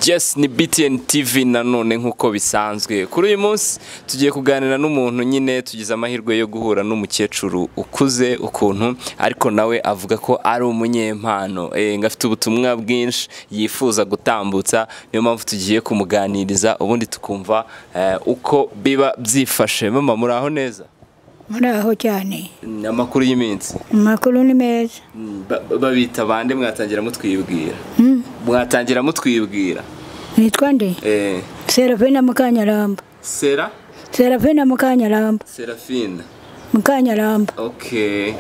Yes ni BTN TV nanone nk'uko bisanzwe kuri uyu munsi tugiye kuganira n'umuntu nyine tugize amahirwe yo guhura n'umukecuru ukuze ukuntu ariko nawe avuga ko ari umunyempano eh, ngo afite ubutumwa bwinshi yifuza gutambutsa niyo mpamvu tugiye kumuganiriza ubundi tukumva eh, uko biba byifashe mama muraho neza muraho cyane Ni amakuru y'iminsi amakuru ni meza Ba- ba- babita bande mwatangira mutwibwira mwatangira mutwibwira nitwa nde Eh, serafina mukanyaramba sera serafina mukanyaramba serafina mukanyaramba okay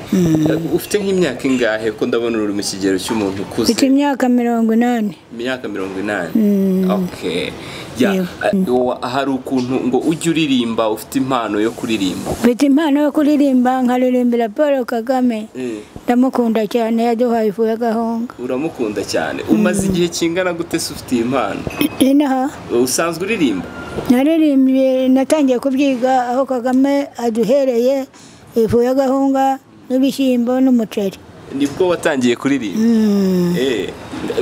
ufite nk'imyaka ingahe ko ndabona uri mu kigero cy'umuntu ukuze mfite imyaka mirongo inani imyaka mirongo inani Mm. okay Ya, Yego. eh, wa- hari ukuntu ngo ujye uririmba ufite impano yo kuririmba mfite impano yo kuririmba nkaririmbira paul kagame Eh, ndamukunda cyane yaduhaye ifu y'agahunga uramukunda cyane umaze igihe kingana gute se ufite iyi impano inaha usanzwe uririmba naririmbye natangiye kubyiga aho kagame aduhereye ifu y'agahunga n'ibishyimbo n'umuceri nibwo watangiye kuririmba Mm. Eh,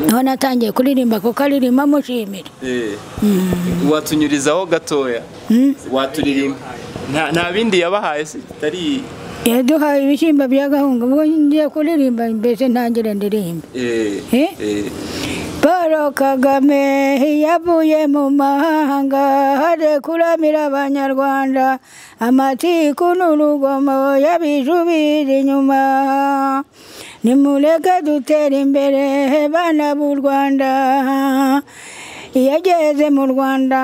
niho natangiye kuririmba kuko aririmba amushimira eh, watunyurizaho gatoya Mm. waturirimba nta nta bindi yabahaye se atari yaduhaye ibishyimbo by'agahunga ubwo ngiye kuririmba mbese ntangire ndirimbe eh, Eh? eh, paul kagame yavuye mu mahanga hari kuramira abanyarwanda amatiku n'urugomo yabijubira inyuma nimureke dutere imbere bana b'u rwanda iyo ageze mu rwanda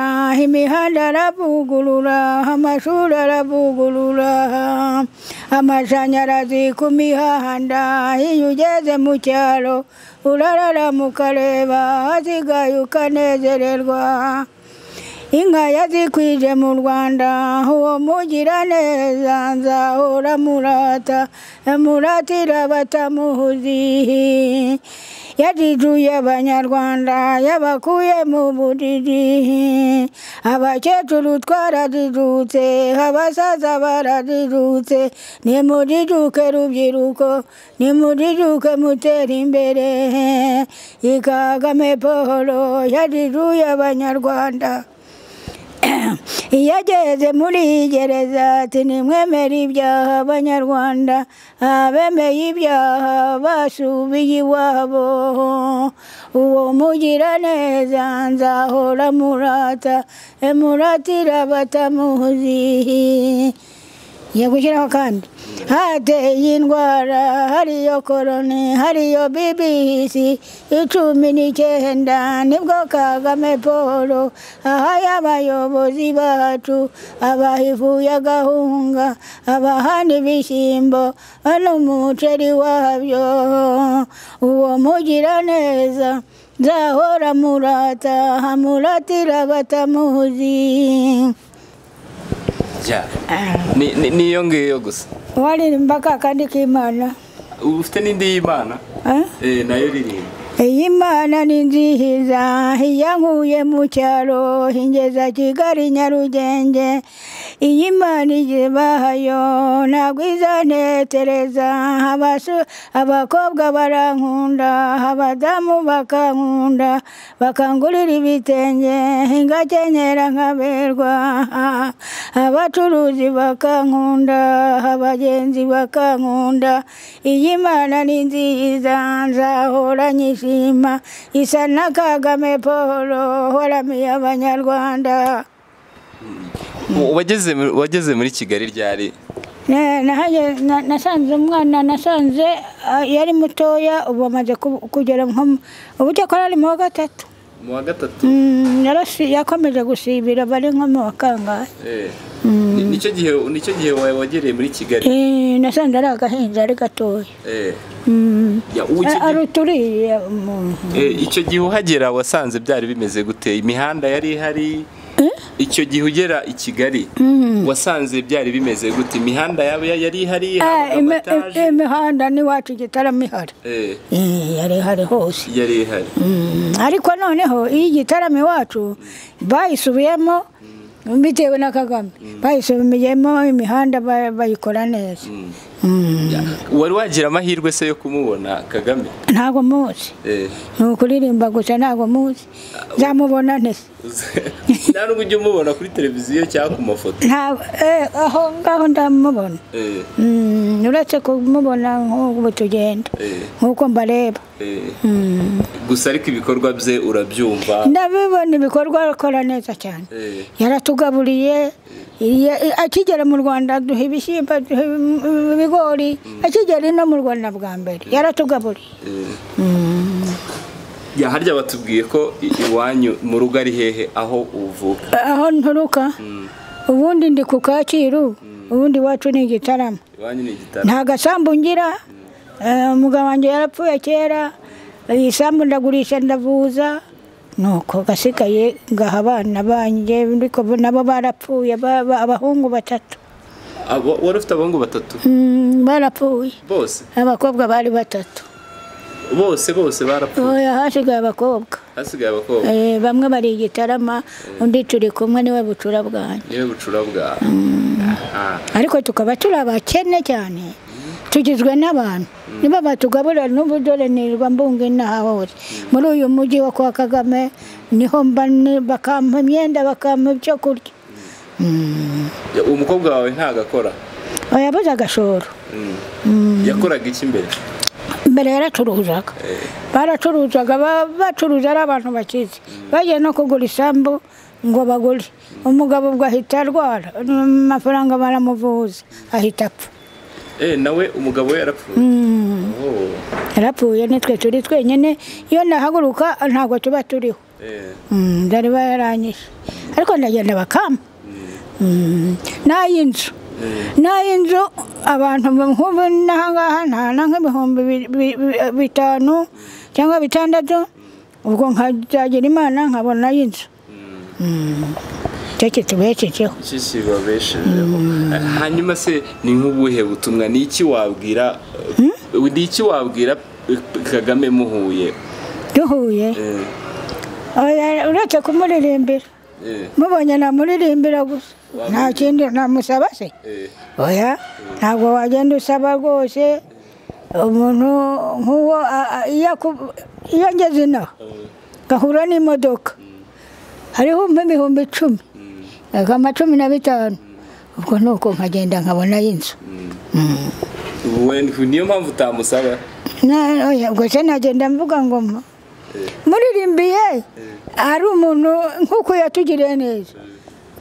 imihanda aravugurura amashuri aravugurura amashanyarazi ku mihanda iyo ugeze mu cyaro urararama ukareba hasigaye ukanezererwa inka yazikwije mu rwanda uwo mugiraneza nzahora murata muratira batamuhuzi yajijuye abanyarwanda yabakuye mu bujiji abakecuru twarajijutse abasaza barajijutse nimujijuke rubyiruko nimujijuke mutere imbere ikagame paul yajijuye abanyarwanda iyo ageze muri iyi gereza ati nimwemere ibyaha abanyarwanda abemeye ibyaha basubiye iwabo uwo mugiraneza nzahora murata emuratira batamuzi Ngiye gushyiraho kandi hateye iyi ndwara hariyo korone hariyo bibisi icumi n'icyenda nibwo kagame paul ahaye abayobozi bacu abaha ifu y'agahunga abaha n'ibishyimbo n'umuceri wabyo uwo mugiraneza nzahora murata amuratira batamuzi ya. Ni- ni- niyo ngiyo gusa waririmba ka kandi k'imana ufite n'indi y'imana eh? eh, nayo ririmba iyi mana ni nziza iyo nkuye mu cyaro ingeza kigali nyarugenge iyi mana igihe bahayo ntabwo izanetereza Abasu- abakobwa barankunda abadamu bakankunda bakangurira ibitenge ngakenyera nkaberwa abacuruzi bakankunda abagenzi bakankunda iyi mana ni nziza nzahora nyishima isa na kagame paul waramiye abanyarwanda wageze mu- wageze muri kigali ryari Na- nahaye- na- nasanze umwana nasanze ah, yari mutoya ubu amaze ku- kugera nko mu- ubu cyakora ari mu wa gatatu mu wa gatatu Mm, yarasi- yakomeje gusibira bari nko mu wa kangahe Eh. Ni- nicyo gihe nicyo gihe wa- wagereye muri kigali Eh, nasanze ari agahinja ari gatoya Eh. Mm. Ya, ubu icyo A- gihe- aruturiye umuntu Eh, icyo gihe uhagera wasanze byari bimeze gute imihanda yari ihari icyo gihe ugera i kigali wasanze byari bimeze gute imihanda yaba yari ihari Ah, habaga imi- amataje? im- imihanda n'iwacu igitaramo ihari Eh, Eh, yari ihari hose yari ihari Mm, ariko noneho iyo igitaramo iwacu bayisubiyemo bitewe na kagame bayisomereyemo imihanda ba- bayikora neza Mm. wari wagira amahirwe se yo kumubona kagame ntabwo muzi Eh, ni ukuririmba gusa ntabwo muzi nzamubona ntese nta nubwo ujya umubona kuri televiziyo cyangwa ku mafoto ntabwo eh, aho ngaho ndamubona Eh, Mm, uretse kumubona nk'ubu tugenda Eh. nk'uko mbareba eh. Mm. gusa ariko ibikorwa bye urabyumva ndabibona ibikorwa akora neza cyane Eh, yaratugaburiye iya- i- akigera mu rwanda duha ibishyimbo duha im- ibigori akigera ino mu rwanda bwa mbere yaratugaburiye eh. Mm. Ya, harya batubwiye ko i- iwanyu mu rugo ari hehe aho uvuka aho nturuka ubundi ndi ku kacyiru ubundi iwacu ni igitaramo iwanyu ni igitaro nta gasambu ngira eh, umugabo wanjye yarapfuye kera eh, isambu ndagurisha ndavuza nuko gasigaye ngaha abana banjye ariko bo- nabo barapfuye ba- ba- abahungu batatu Abo- wari ufite abahungu batatu Mm, barapfuye bose abakobwa bari batatu bose bose barapfuye oya hasigaye abakobwa hasigaye abakobwa Eh, bamwe bari igitarama undi turi kumwe niwe bucura bwanjye niwe bucura bwawe Aha. ariko tukaba turi abakene cyane tugizwe n'abantu niba batugaburira n'ubu dore nirwa mbunga inaha hose muri uyu mujyi wa kwa kagame niho mba ni- bakampa imyenda bakampa ibyo kurya Mm. Ya, umukobwa wawe ntago akora oya yabuze agashoro Mm. yakoraga iki mbere mbere yaracuruzaga baracuruzaga ba- bacuruza ari abantu bakize bagiye no kugura isambu ngo bagure umugabo ubwo ahita arwara amafaranga baramuvuza ahita apfa Eh, nawe umugabo we yarapfuye Mm. Oh. yarapfuye nitwe turi twenyine iyo nahaguruka ntabwo tuba turiho Eh. Mm, ndari bayarangije ariko ndagenda bakama Mm, n'ay'inzu Eh. n'ay'inzu abantu nk'ubu n'ahangaha ntana nk'ibihumbi bi- bi- bi- bitanu cyangwa bitandatu ubwo nkazagira imana nkabona ay'inzu Mm. Mm, icyo kitubeshejeho iki kibabeshejeho hanyuma se ni nk'ubuhe butumwa ni iki wabwira ni iki wabwira kagame muhuye duhuye Eh, Oya, uretse kumuririmbira eh, mubonye namuririmbira gusa nta kindi namusaba se eh. oya ntabwo wagenda usaba rwose umuntu nk'uwo a- a- iyo aku- iyo ngeze inaha gahura n'imodoka hariho umpa ibihumbi icumi agama cumi na bitanu ubwo ni uko nkagenda nkabona y'inzu Wowe niyo mpamvu utamusaba Na- oya, ubwo se nagenda mvuga ngo mpa. muririmbiye ari umuntu nk'uko yatugiriye neza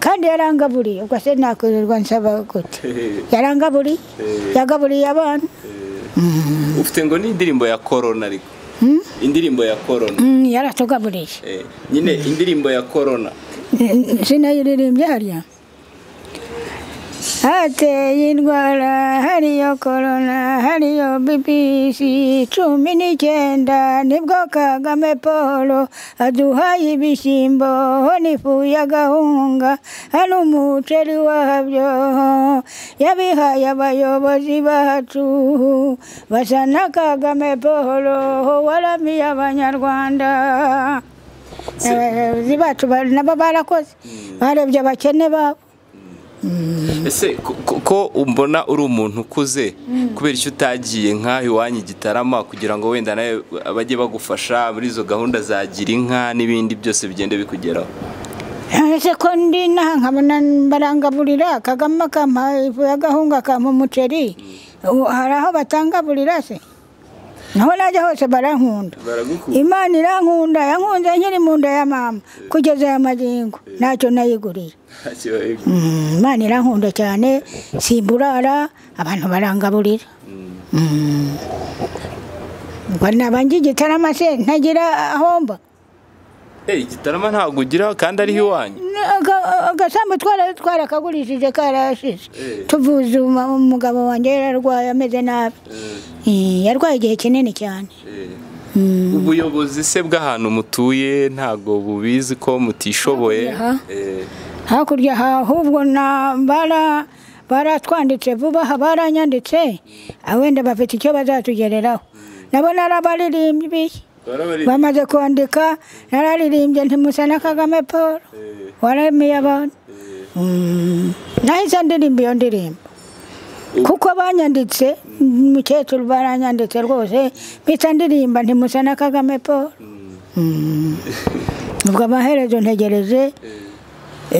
kandi yarangaburiye ubwo se nakwirirwa nsaba gute yarangaburiye yagaburiye abana ufite ngo ni indirimbo ya korona ariko indirimbo ya korona Mm, yaratugaburiye Eh, nyine indirimbo ya korona sinayiririmbye harya hateye indwara hariyo korona hariyo bibisi cumi n'icyenda nibwo kagame paul aduhaye ibishyimbo n'ifu y'agahunga hano umuceri wabyo yabihaye abayobozi bacu basa na kagame paul waramiye abanyarwanda abayobozi bacu ba- nabo barakoze barebye abakene babo ese ko- ko- ko umbona uri umuntu ukuze kubera icyo utagiye nk'aho iwanyu i gitarama kugira ngo wenda nawe bajye bagufasha muri izo gahunda za gira inka n'ibindi byose bigende bikugeraho ese ko ndi naha nkabona barangaburira kagame akampa ifu y'agahunga akampa umuceri ubu hari aho batangaburira se naho najya hose barankunda baragukunda imana irankunda yankunze nkiri mu nda ya mama kugeza aya magingo ntacyo nayigurira Mm, imana irankunda cyane simburara abantu barangaburira Mm. ubwo naba njye igitarama se ntagira ahomba igitarama ntabwo ugiraho kandi ariho iwanyu Aga- agasambu twara twarakagurishije karashize Eh. tuvuze uma- umugabo wanjye yararwaye ameze nabi Eh, yarwaye igihe kinini cyane ubuyobozi se bw'ahantu mutuye ntabwo bubizi ko mutishoboye Aha. Eh, hakurya aha ahubwo na bara baratwanditse vuba aha baranyanditse Ah, wenda bafite icyo bazatugereraho nabo narabaririmbyi bamaze kwandika nararirimbye ntimusa na kagame paul waramiye abantu Eh. Mm, nahise ndirimba iyo ndirimbo kuko banyanditse umukecuru baranyanditse rwose mpita ndirimba ntimusa na kagame paul Mm. ubwo amaherezo ntegereje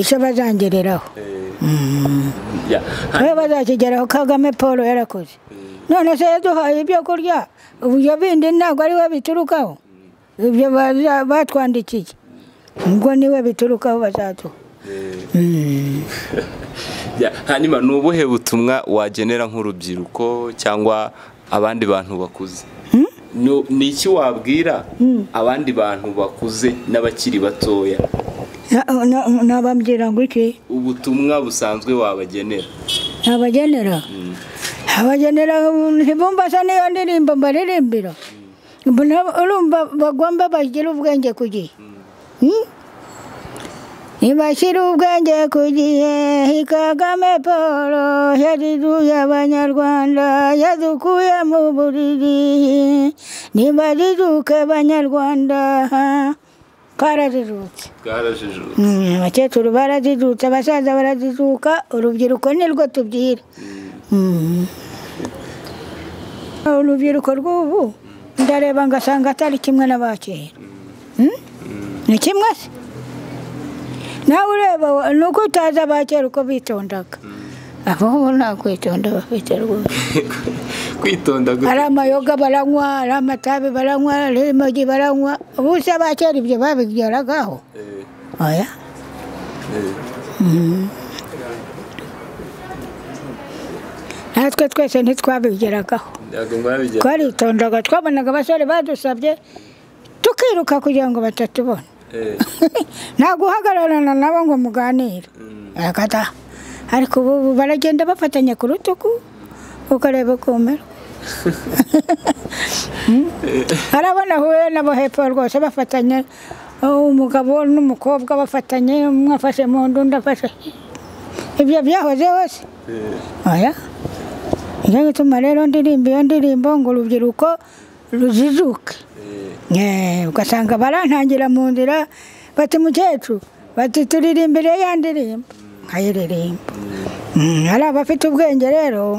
icyo bazangereraho Ya, niwe bazakigeraho kagame paul yarakoze none se yaduhaye ibyo kurya ibyo bindi ntabwo ari we biturukaho ibyo baza- batwandikiye ubwo niwe biturukaho bazaduha Mm. ya, hanyuma ni ubuhe butumwa wagenera nk'urubyiruko cyangwa abandi bantu bakuze No- ni iki wabwira abandi bantu bakuze n'abakiri batoya Na- na- nababwira ngo iki ubutumwa busanzwe wabagenera abagenera abagenera ntibumva se niyo ndirimbo mbaririmbira Ubu na- urumva bagomba bagira ubwenge ku gihe Hmm? ntibashyire ubwenge ku gihe kagame paul yariruye abanyarwanda yadukuye mu buriri ntibariruke banyarwanda kararirutse bwarajijutse Mm, abakecuru barajijuka abasaza barajijuka urubyiruko nirwo tubwira Mm. urubyiruko rw'ubu ndareba ngasanga atari kimwe n'abakera Mm? ni kimwe se nawe ureba ni uko utazi abakera uko bitondaga abo bo nta kwitonda bafite rwose kwitonda ari amayoga baranywa ari amatabi baranywa ari imogi baranywa ubu se abakera ibyo babigeragaho oya natwe twese ntitwabigeragaho twaritondaga twabonaga abasore badusabye tukiruka kugira ngo batatubona nta guhagararana nabo ngo muganire agata ariko ubu baragenda bafatanya ku rutugu ukareba ukumera harabona ahuye nabo hepfo rwose bafatanye uh, umugabo n'umukobwa bafatanye umwe afashe mu nda undi afashe ibyo byahoze hose oya nicyo gituma rero ndirimba iyo ndirimbo ngo urubyiruko rujijuke Eh, ugasanga barantangira mu nzira bati mukecuru bati turirimbire ya ndirimbo nkayiririmba Mm, ari abafite ubwenge rero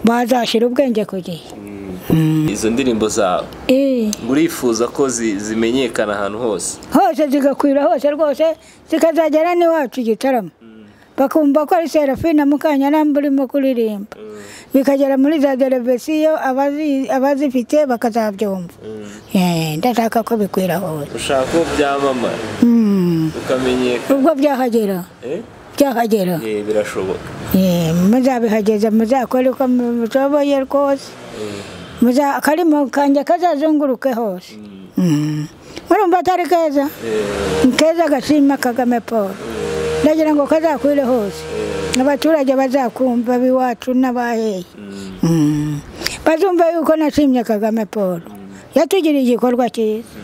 bazashyira ubwenge ku gihe izo ndirimbo zawe Eh, murifuza ko zi- zimenyekana ahantu hose hose zigakwira hose rwose zikazagera n'iwacu igitaramo bakumva ko ari serafina mukanyarambe urimo kuririmba bikagera muri za derevesiyo abazi- abazifite bakazabyumva Eh, ndashaka ko bikwira hose ushaka ko byamamara Mm, ukamenyekana ubwo byahagera Eh? byahagera Eh, birashoboka Eh, muzabihageze muzakore uko mushoboye rwose Muza- akarimo kanjye kazazunguruke hose Mm. murumva atari keza Ni keza gashima kagame paul ndagira ngo kazakwire hose abaturage bazakumva b'iwacu n'abaheye Mm. bazumva yuko nashimye kagame paul yatugiriye igikorwa cyiza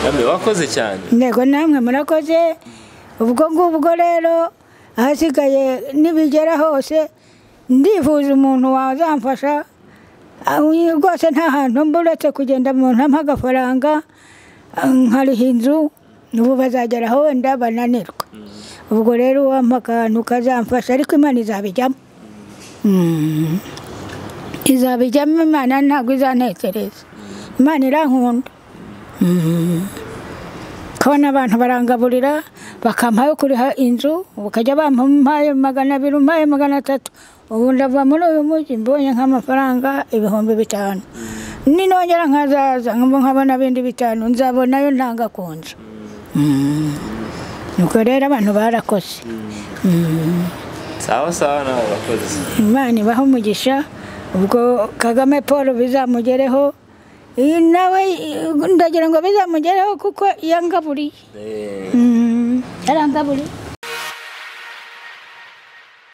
namwe wakoze cyane intego namwe murakoze ubwo ngubwo rero ahasigaye nibigera hose ndifuza umuntu wazamfasha aho rwose nta hantu mba uretse kugenda mu ntampa agafaranga nkariha inzu ubu bazagera aho wenda bananirwa ubwo rero uwampa akantu kazamfasha ariko imana izabijyamo Mm. izabijyamo imana ntabwo izantekereza imana irankunda Mm. Kabona abantu barangaburira bakampayo kuriha inzu bakajya bampaye magana abiri umpaye magana atatu ubu ndava muri uyu mujyi mbonye nk'amafaranga ibihumbi bitanu ninongera nkazaza nkambo nkabona bindi bitanu nzabonayo ntanga ku nzu Mm. nuko rero abantu barakoze Mm. sawa sawa nawe wakoze imana ibaha umugisha ubwo kagame paul bizamugereho iyi nawe ndagira ngo bizamugereho kuko yangaburiye Eh, Mm, yarangaburiye